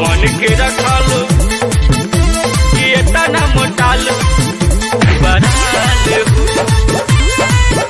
कवन के रखल कि इतना मोटाल बराल हो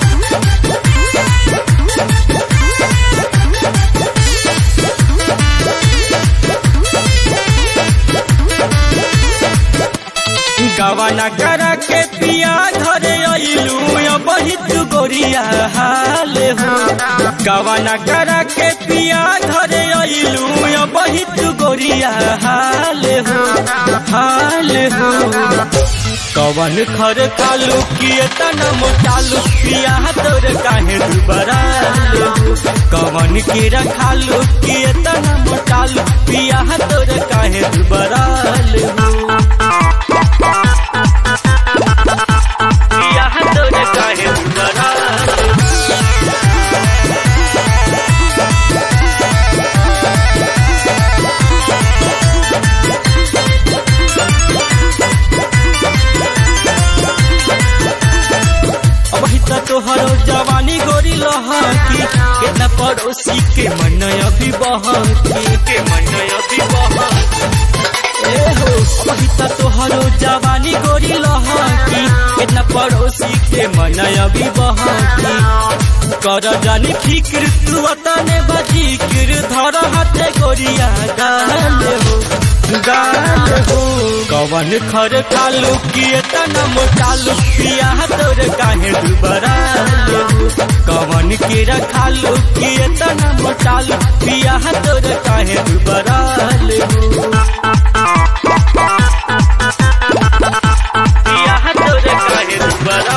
गवाना करा के पिया घरे अइलू बहुत गोरिया हाल हो गवाना करा के पिया घरे अइलू बहुत गोरिया हाल हो हाल हो कवन खर कालू किए तना मोटालू पिया तोर काहे दुबरा कवन की रखालू किए तना मोटालू पिया तोर काहे दुबरा पिया तोर काहे दुबरा अबही त तोहरो जवानी गोरी लहकी केतना पड़ोसी के मन अभी बहकी के मन अभी बहकी ए हो अबही त तोहरो जवानी गोरी लहकी केतना पड़ोसी के मन अभी बहकी कर जानी फिक्र तू अतने बजीक्र धर हाथे गोरिया गाल हो गाल हो कवन खर कालू किए तना मोटालू पिया तोर काहे दुबरा कवन के रखालू किए तना मोटालू पिया तोर काहे दुबरा पिया तोर काहे दुबरा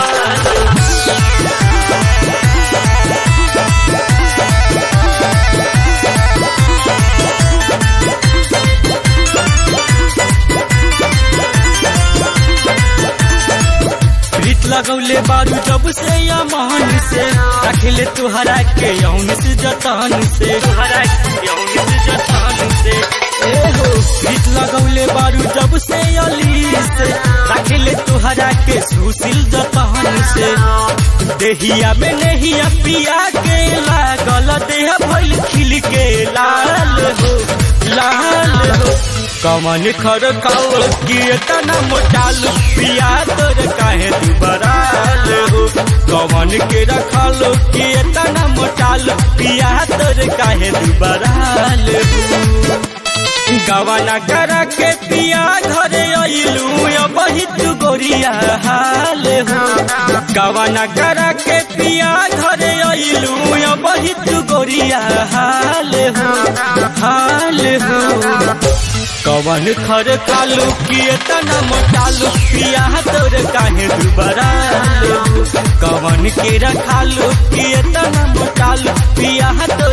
प्रीत लगौले बारू जब से या महान से रखले तुहरा के यौन से जतान से तुहरा के यौन से जतान से ए हो प्रीत लगौले बारू जब से अली से रखले तुहरा के सुशील जतान से देहिया में नहिया पिया के लागल देह भइल खिल के लाल हो लाल हो कमन खर काओ किए तना मोटालू पिया तोर काहे दुबराल हो कमन के रखलो किए तना मोटालू पिया तोर काहे दुबराल हो गवाना करा के पिया घरे अइलू बहुत गोरिया हाल हो गवाना करा के पिया घरे अइलू बहुत गोरिया हाल हो हाल हो कवन खर कालू किए तना मोटालू पिया तोर काहे दुबरा कवन के रखालू किए तना मोटालू पिया तोर